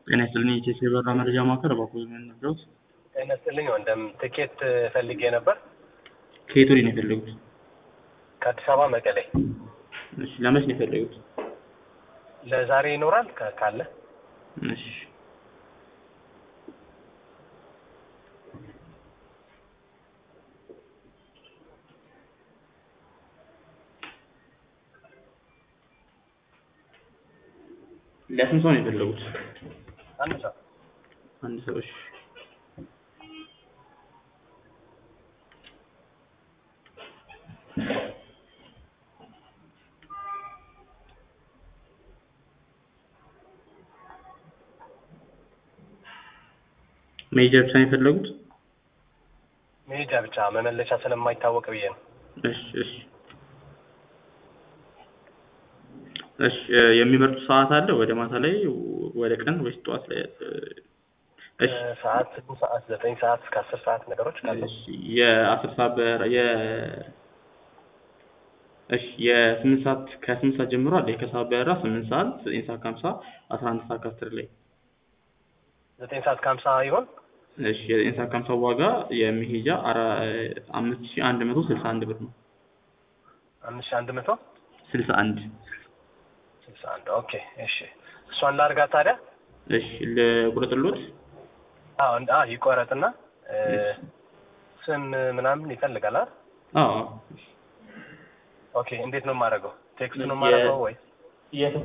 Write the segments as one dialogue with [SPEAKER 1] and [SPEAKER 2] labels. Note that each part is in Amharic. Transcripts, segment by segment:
[SPEAKER 1] ጤና ይስጥልኝ የኢቲኤስ የበረራ መረጃ ማዕከል እባክዎ የሚያናግሩት?
[SPEAKER 2] ጤና ይስጥልኝ ወንድም፣ ትኬት ፈልጌ ነበር
[SPEAKER 1] ከየት ወዴት ነው የፈለጉት?
[SPEAKER 2] ከአዲስ አበባ መቀሌ።
[SPEAKER 1] እሺ ለመች ነው የፈለጉት?
[SPEAKER 2] ለዛሬ ይኖራል ከ- ካለ?
[SPEAKER 1] እሺ ለስንት ሰው ነው የፈለጉት?
[SPEAKER 2] አንድ ሰው
[SPEAKER 1] አንድ ሰው እሺ መሄጃ ብቻ ነው የፈለጉት?
[SPEAKER 2] መሄጃ ብቻ መመለሻ ስለማይታወቅ ብዬ ነው።
[SPEAKER 1] እሺ እሺ እሺ እ የሚመርጡት ሰዓት አለ? ወደ ማታ ላይ ወደ ቀን ወይስ ጠዋት ላይ? እ እሺ
[SPEAKER 2] እ ሰዓት ስድስት ሰዓት ዘጠኝ ሰዓት እስከ አስር ሰዓት ነገሮች ካሉ
[SPEAKER 1] እሺ የአስር ሰዓት በራ የ እሺ የስምንት ሰዓት ከስምንት ሰዓት ጀምሮ አለ ከሰዓት በራ ስምንት ሰዓት ዘጠኝ ሰዓት ከሀምሳ አስራ አንድ ሰዓት ከአስር ላይ
[SPEAKER 2] ዘጠኝ ሰዓት ከሀምሳ ይሆን?
[SPEAKER 1] እሺ የዘጠኝ ሰዓት ከሀምሳ ዋጋ የመሄጃ አራ አምስት ሺህ አንድ መቶ ስልሳ አንድ ብር ነው
[SPEAKER 2] አምስት ሺህ አንድ መቶ
[SPEAKER 1] ስልሳ አንድ
[SPEAKER 2] ስልሳ አንድ ኦኬ እሺ እሷን ላድርጋት ታዲያ?
[SPEAKER 1] እሺ ልቁረጥልዎት?
[SPEAKER 2] አዎ እንደ አ ይቆረጥና እ ስም ምናምን ይፈልጋል አይደል?
[SPEAKER 1] አዎ አዎ
[SPEAKER 2] ኦኬ እንዴት ነው የማደርገው? ቴክስት ነው የማደርገው ወይ
[SPEAKER 1] የተ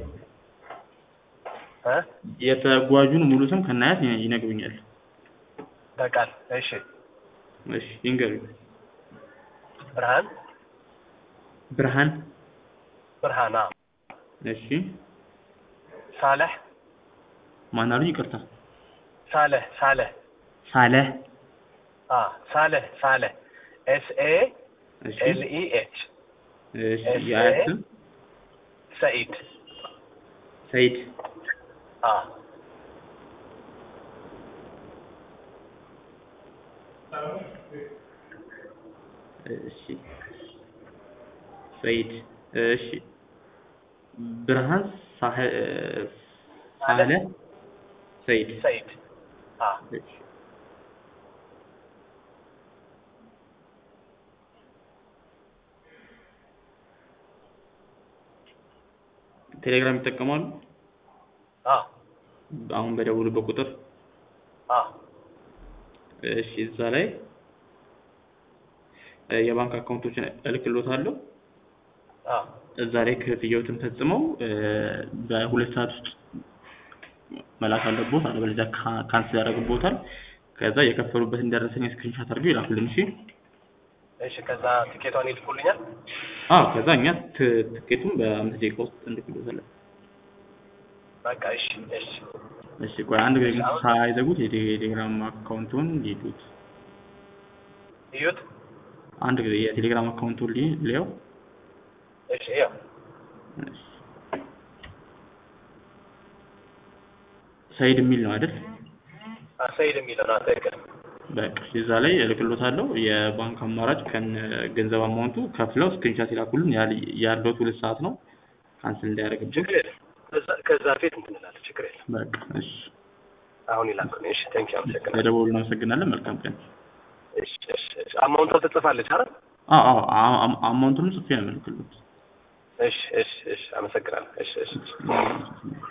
[SPEAKER 2] እ
[SPEAKER 1] የተጓዡን ሙሉ ስም ከናያት ይነግሩኛል።
[SPEAKER 2] በቃል እሺ
[SPEAKER 1] እሺ ይንገሩኝ።
[SPEAKER 2] ብርሃን
[SPEAKER 1] ብርሃን
[SPEAKER 2] ብርሃን አዎ
[SPEAKER 1] እሺ
[SPEAKER 2] ሳለህ
[SPEAKER 1] ማን አሉኝ? ይቅርታ
[SPEAKER 2] ሳለህ ሳለህ
[SPEAKER 1] ሳለህ
[SPEAKER 2] አ ሳለህ ሳለህ ኤስ ኤ
[SPEAKER 1] እሺ
[SPEAKER 2] ኤል ኢ ኤች
[SPEAKER 1] እሺ
[SPEAKER 2] ኤስ
[SPEAKER 1] የአያት
[SPEAKER 2] ኤ
[SPEAKER 1] ስም
[SPEAKER 2] ሰኢድ
[SPEAKER 1] ሰይድ
[SPEAKER 2] አ
[SPEAKER 1] እሺ ሰይድ እሺ ብርሃን ሳህ ሳለ ሰይድ
[SPEAKER 2] ሰኢድ አ
[SPEAKER 1] እሺ ቴሌግራም ይጠቀማሉ?
[SPEAKER 2] አ
[SPEAKER 1] አሁን በደውሉበት ቁጥር
[SPEAKER 2] አ
[SPEAKER 1] እሺ እዛ ላይ እ የባንክ አካውንቶችን እልክልዎታለሁ።
[SPEAKER 2] አ
[SPEAKER 1] እዛ ላይ ክፍያዎትን ፈጽመው እ በሁለት ሰዓት ውስጥ መላክ አለብዎት። አለበለዚያ ካ- ካንስል ያደርግብዎታል። ከዛ የከፈሉበትን ደረሰኝ ስክሪንሾት አድርገው ይላኩልን። እሺ
[SPEAKER 2] እሺ ከዛ ትኬቷን ይልኩልኛል።
[SPEAKER 1] አዎ ከዛ እኛ ት- ትኬቱን በአምስት ደቂቃ ውስጥ እንልክልዎታለን።
[SPEAKER 2] በቃ እሺ እሺ
[SPEAKER 1] እሺ ቆይ አንድ ጊዜ ግን ሳይዘጉት የቴሌግራም አካውንቱን ይሉት።
[SPEAKER 2] እዩት።
[SPEAKER 1] አንድ ጊዜ የቴሌግራም አካውንቱን ሊ- ልየው።
[SPEAKER 2] እሺ ያው
[SPEAKER 1] እሺ። ሰይድ የሚል ነው አይደል?
[SPEAKER 2] አ ሰኢድ የሚለው ነው ትክክል።
[SPEAKER 1] በቃ እዛ ላይ እልክልዎታለሁ። የባንክ አማራጭ ከነ ገንዘብ አማውንቱ ከፍለው ስክሪንሻት ይላኩልን። ያል- ያለዎት ሁለት ሰዓት ነው ካንስል እንዳያደርግብን።
[SPEAKER 2] ችግር የለም። ከዛ ከዛ ፊት እንትን እላለሁ። ችግር የለም።
[SPEAKER 1] በቃ እሺ።
[SPEAKER 2] አሁን ይላኩልኝ። እሺ ቴንኪው አመሰግናለሁ።
[SPEAKER 1] ለደወሉ እናመሰግናለን። መልካም ቀን።
[SPEAKER 2] እሺ እሺ እሺ አማውንቷ ትጽፋለች አይደል?
[SPEAKER 1] አዎ አዎ አ- አ- አማውንቱንም ጽፌ ነው የምልክልዎት።
[SPEAKER 2] እሺ እሺ እሺ አመሰግናለሁ። እሺ እሺ
[SPEAKER 1] እሺ።